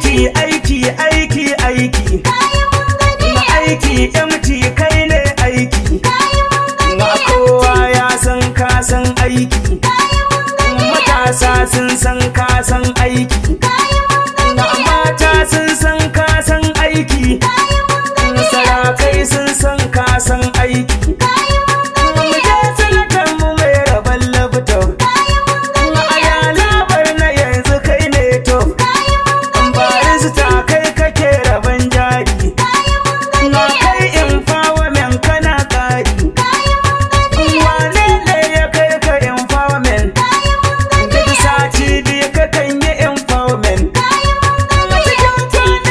aiki aiki aiki aiki kayi mun gani na aiki MT kai ne aiki kayi mun na gani kowa ya san ka san aiki kayi mun gani matasa sun san ka san aiki kayi mun na gani mata sun san ka san aiki kayi mun gani sarakai sun san ka san aiki kayi mun gani mu je sanatan mu mai rabon labto kayi mun gani na ayalabar na yanzu kai ne to kayi mun gani barista kai kake rabon jari kayi mun gani na kai empowerment kana kari kayi mun gani wane ne ya kai ka empowerment kayi mun gani duk sati biyu ka kan yi empowerment kayi mun a gani cikin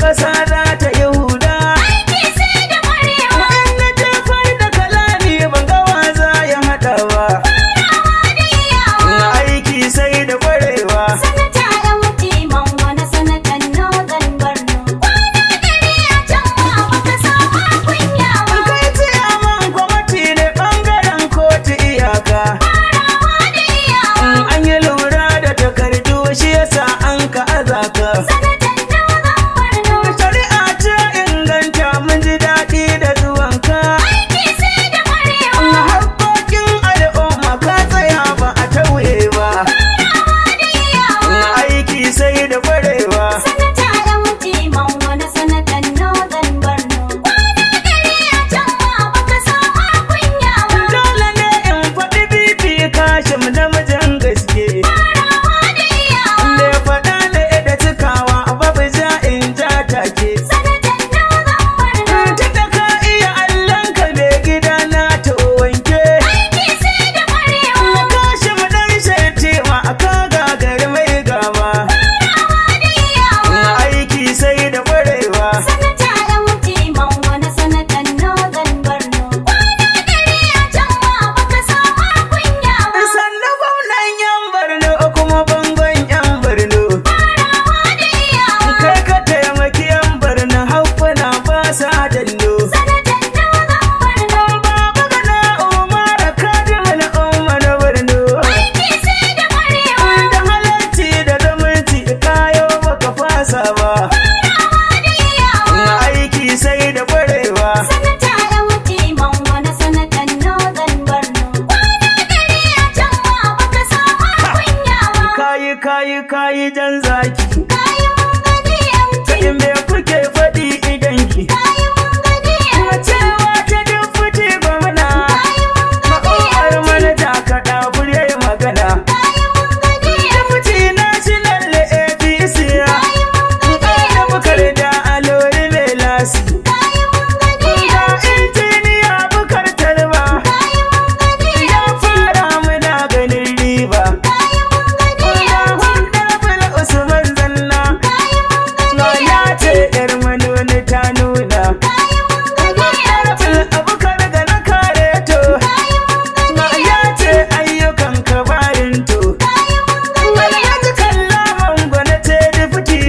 ƙasa za ta yi huda Aiki sai da ƙwarewa. in na jefar da kalami ban ga wa za ya haɗa ba Farawa da iyawa. aiki sai da ƙwarewa Sanata ɗan mutumin wani sanatan Northern Borno. Kwana ɗari a can ma baka samu kunya ba. kai ciyaman kwamati ne ɓangaren kotu iyaka Farawa da iyawa. an yi lura da takardu shi yasa an ka azaka Sanatan Northern Borno. shari'a ce inganta mun ji daɗi da zuwanka Aiki sai da ƙwarewa. Haƙoƙin al'umma ka tsaya ba a tauye ba Farawa da iyawa. aiki sai da ƙwarewa Sanata ɗan mutumin wani sanatan Northern Borno. Kwana ɗari a can ma baka samu kunya ba. dole ne in faɗi bibi kashim namijin gaske Farawa da iyawa. da ya faɗa da da cikawa babu ja in ja take Sanatan Northern Borno. Tunda ka iya Allahnka mai gida na ta wanke. Aiki sai da ƙwarewa. Na kashi mu dan shaiti ma aka gagari mai gama. Farawa da iyawa. Aiki sai da ƙwarewa. Sanata ɗan mutumin wani sanatan Northern Borno. Kwana ɗari a can ma baka samu kunya ba. Sannan gwamnan yan Borno kuma bangon yan Borno. Farawa da iyawa. Kai ka taimaki yan Borno haƙuna ba sa dallo. Sanatan Northern Borno. Baba gana Umar Kadimul Umar Borno. Aiki sai da ƙwarewa. Da halarci da zumunci kayo baka fasa ba. Farawa da iyawa. Aiki sai da ƙwarewa. Sanata ɗan mutumin wani sanatan Northern Borno. Kwana ɗari a can ma baka samu kunya ba. Kayi kayi kayi jan zaki. Kayi mun gani MT. Sai me kuke faɗi idan ki? Kayi mun gani Kuma MT. cewa ta dufuti gwamna. Kayi mun Ma'uwar gani MT. manaja kaɗa fure magana. Kayi mun gani MT. Dufuti national APC. Kayi mun gani Da bukar da alori mai lasi. Kayi mun gani Ga MT. injiniya bukar talba. Kayi mun gani Ya MT. fara muna ganin riba. Kayi mun gani Ga MT. Honorable Usman Zanna. Kayi mun Na gani ya MT. ce ‘yar manoni ta nuna. Kayi mun gani MT. Honorable Abubakar da na kare to. Kayi mun Na gani ya MT. ce ayyukan ka barin to. Kayi mun gani Alhaji kallaman gwana ce difiti.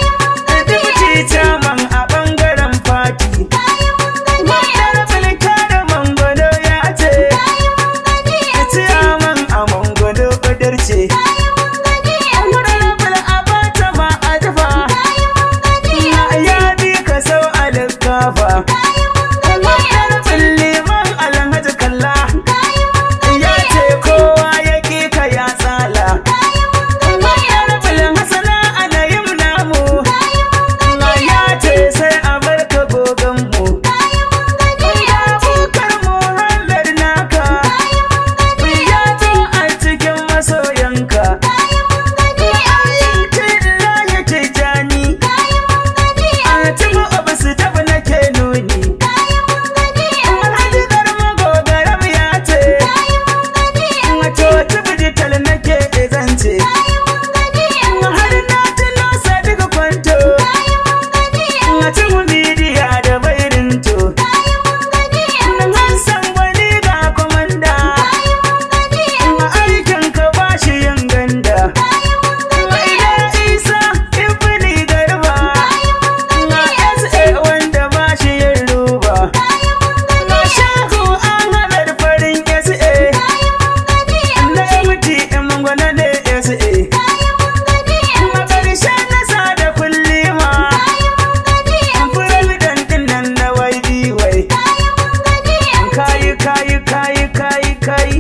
Difiti caman a ɓangaren fati. Kayi mun gani Honorable Kare Mangwano ya ce. Kayi mun gani Ciyaman a Mangwano ƙudirce. Kayi mun gani Honorable Abata ma a dafa. Kayi mun gani Na ya bi ka sau a likafa. Kayi mun gani Honorable Liman Alhaji Kalla. Kayi mun gani Ya ce kowa ya ƙi ka ya tsala. Kayi mun gani Honorable Hassana Anayim namu. Kayi mun Na ya ce sai a bar ka gogon mu. Kayi mun gani Abubakar Muhammad naka. Kayi mun gani Ya zo a cikin masoyanka. Kayi mun gani Alhamdulillah Tijjani. Kayi mun gani A cikin abu su tafi nake nuni. Kayi mun gani Alhaji Garma Gogaram ya ce. Kayi mun gani Wato digital nake zance. Kayi mun gani Har na tuno Sadiq Kwanto. Kayi mun gani A cikin bidiya da bairinto. Kayi mun gani Hassan wani ga komanda. Kayi mun gani A aikin ka ba shi yin ganda. Kayi mun Wa ila Isa Ibni Garba. Na SA wanda ba shi yin ruba. Na Shehu Ahmed farin SA. Na MT Mangwana ne SA. A ƙarshe na sa da kullima. Firabidan ɗin nan na YBY. Kayi kayi kayi kayi kayi.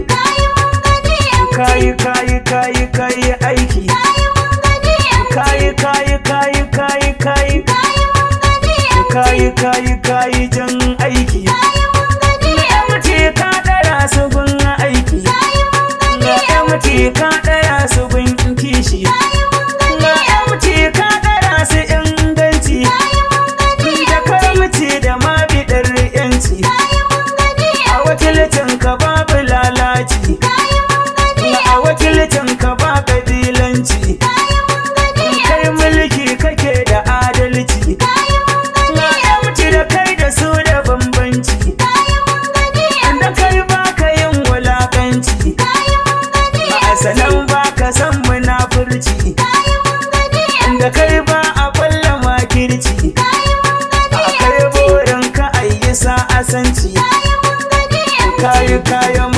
Kayi kayi kayi kayi aiki. Kayi kayi kayi kayi kayi. Kayi kayi kayi jan aiki. Na MT ka ɗara su gun aiki. Na MT ka ɗara su gun kishi. Na MT ka ɗara su inganci. Da karamci da ma biɗar yanci. A wakilcin ka babu lalaci. A wakilcin ka ba ƙabilanci. Kai mulki kake da adalci. da kai ba a kwalla makirci kayi mun gani a kai burin ka ayi sa'asanci kayi mun gani kayi kayan